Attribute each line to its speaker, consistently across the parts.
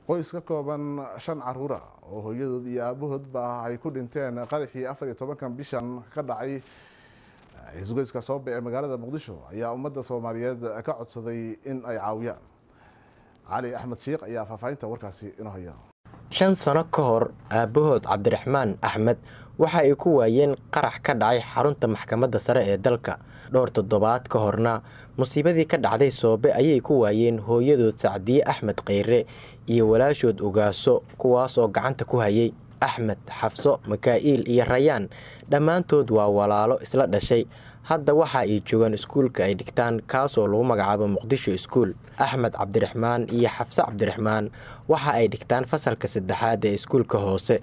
Speaker 1: qoys ka kooban shan caruura oo hooyadood iyo aabahoodba ay ku dhinteen qaraxii afar iyo tobankan bishan ka dhacay isgoyska soobe ee magaalada muqdisho ayaa ummadda soomaaliyeed ka codsaday in ay caawiyaan cali axmed sheikh ayaa faahfaahinta warkaasi inoo haya
Speaker 2: shan sano ka hor aabbahood cabdiraxmaan axmed waxa ay ku waayeen qarax ka dhacay xarunta maxkamadda sare ee dalka dhowr toddobaad ka horna musiibadii ka dhacday soobe ayay ku waayeen hooyadood sacdiye axmed kheyre iyo walaashood ogaaso kuwaas oo gacanta ku hayay axmed xafso makaa'iil iyo rayaan dhammaantood waa walaalo isla dhashay hadda waxa ay joogaan iskuulka ay dhigtaan kaasoo lagu magacaabo muqdisho iskuul axmed cabdiraxmaan iyo xafse cabdiraxmaan waxa ay dhigtaan fasalka saddexaad ee iskuulka hoose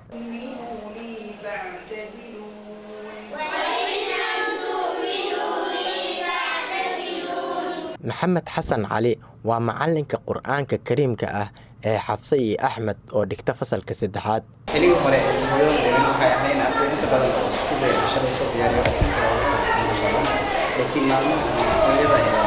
Speaker 2: maxamed xasan cali waa macalinka qur-aanka kariimka ah ee xafse iyo axmed oo dhigta fasalka saddexaad
Speaker 3: xiligi hore hooyada waxay ahayn arday inta badan iskuulka cashada soo diyaariyo laakiin maalmaha iskuulyada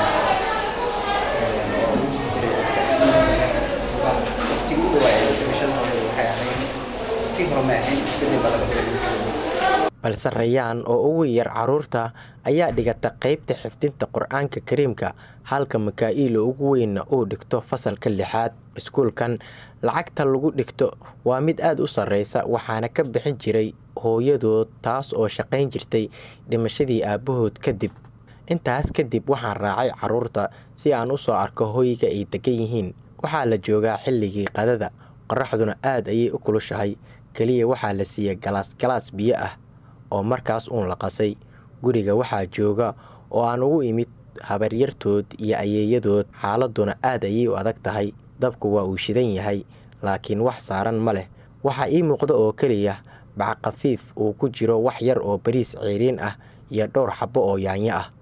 Speaker 3: waqtiga u dhawaa ee barashada hore waxay ahayn si hore ma ahayn isbedel badan
Speaker 2: balse rayaan oo ugu yar caruurta ayaa dhigata qeybta xifdinta qur-aanka kariimka halka makaa'iil ugu weynna uu dhigto fasalka lixaad iskuulkan lacagta lagu dhigto waa mid aada u sarreysa waxaana ka bixin jiray hooyadood taas oo shaqayn jirtay dhimashadii aabbahood kadib intaas kadib waxaan raacay caruurta si aan u soo arko hoyga ay degan yihiin waxaa la joogaa xilligii qadada qoraxduna aad ayay u kulushahay keliya waxaa la siiyey galaas galaas biyo ah oo markaas uun la qasay guriga waxaa jooga oo aan ugu imid habaryartood iyo ayeeyadood xaaladuna aad ayay u adag tahay dabku waa uu shidan yahay laakiin wax saaran ma leh waxaa ii muuqda oo keliya backafiif uu ku jiro wax yar oo bariis ceeriin ah iyo dhowr xabbo oo yaanyo ah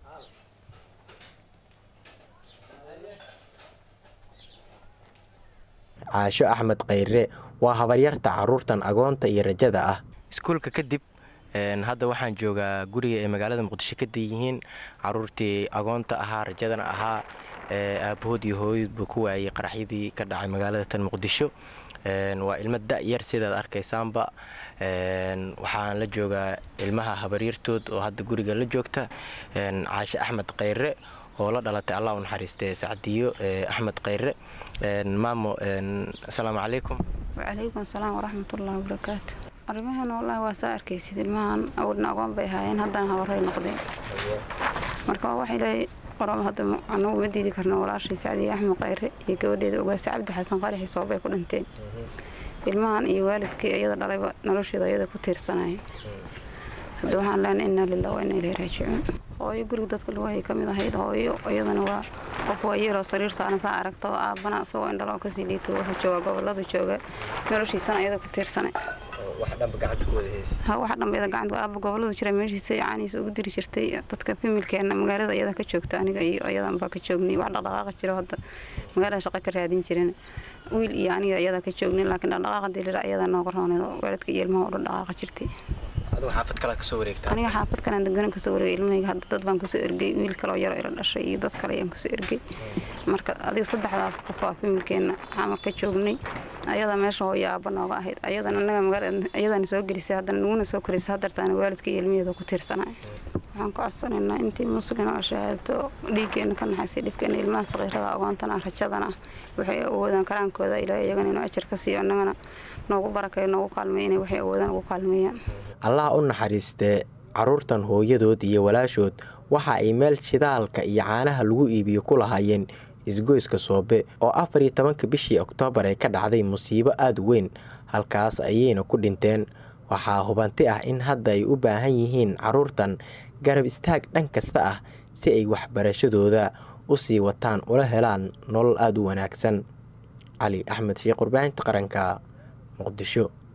Speaker 2: caasho axmed kheyre waa habaryarta caruurtan agoonta iyo rajada ah iskuulka kadib hadda waxaan joogaa guriga ay magaalada muqdisho ka yihiin caruurtii agoonta ahaa rajadana ahaa aabahood iyo hooyadba ku waayey qaraxyadii ka dhacay magaalada tan muqdisho waa ilmo da-yar sidaad arkaysaanba waxaan la joogaa ilmaha habaryartood oo hadda guriga la joogta caashe axmed kheyre oo la dhalatay allah u naxariistee sacdiyo axmed kheyre maamo asalaamu calaykum
Speaker 4: wacalaykum asalaam waraxmatullaahi wabarakaatu arrimahan wallaahi waa saa arkaysid ilmahan awdna agoon bay ahaayeen haddana habaray noqdeen marka wax ilaahay qorom hadda anagu ma diidi karno walaashay sacdiye axmed kheyre iyo gabadheeda ogaasa cabdi xasan qaraxi soobay ku dhinteen ilmahan iyo waalidkii iyada dhalayba nolosheeda iyada ku tiirsanaya hadda waxaan leenahay innaa lilah wa innaa ilayhi raajicuun hooyo guriga dadka lagu hayay ka mid ahayd hooyo iyadana waa qof waayeeloo sariir saaran saa aragta oo aabbana isagoo indhaloo kasii liito wuxuu jooga gobolada jooga noloshiisana iyada ku tiirsanay ha wax dhanba iyada gacanta aabba goboladu jira meeshiisa caaniisa ugu diri jirtay dadka fimilkeena magaalada iyada ka joogta aniga iyo iyadan baa ka joognay wax dhaqdhaqaaqa jiro hadda magaalada shaqa ka raadin jirin wiil iyo aniga iyada ka joognay laakiin dhaqdhaqaaqa dilira iyada nooga roonay waalidka iyo ilmaha oo dhan dhaqaaqa jirtay aniga xaafad kalaan deganan kasoo wareegay ilmahayga hadda dad baan kasoo ergey wiil kaloo yaroo ila dhashay iyo dad kale ayaan kasoo ergey marka adiga saddexdaas qof waa fimilkeena xamar ka joognay ayada meesha hooyo aabba nooga ahayd ayadan anaga magaalada ayadana soo gelisay haddana naguna soo korisay hadartaana waalidka iyo ilmaheeda ku tiirsanay waxaan ku codsanaynaa intii muslin oo shahaado dhiiggeena ka naxaysay dhibkeena ilmaha saqiirada agoontana rajadana waxay awoodaan karaankooda ilaahay iyagana inuu ajar ka siiyo annagana noogu barakeeyo noogu kaalmeeyo inay waxay awoodaan ugu kaalmeeyaan
Speaker 2: allah u naxariistee caruurtan hooyadood iyo walaashood waxa ay meel shidaalka iyo caanaha lagu iibiyo ku lahaayeen isgoyska soobe oo afar iyo tobanka bishii oktoobar ay ka dhacday musiibo aada u weyn halkaas ayayna ku dhinteen waxaa hubanti ah in hadda ay u baahan yihiin caruurtan garab istaag dhan kasta ah si ay waxbarashadooda u sii wataan ula helaan nolol aada u wanaagsan cali axmed sheekh warbaahinta qaranka muqdisho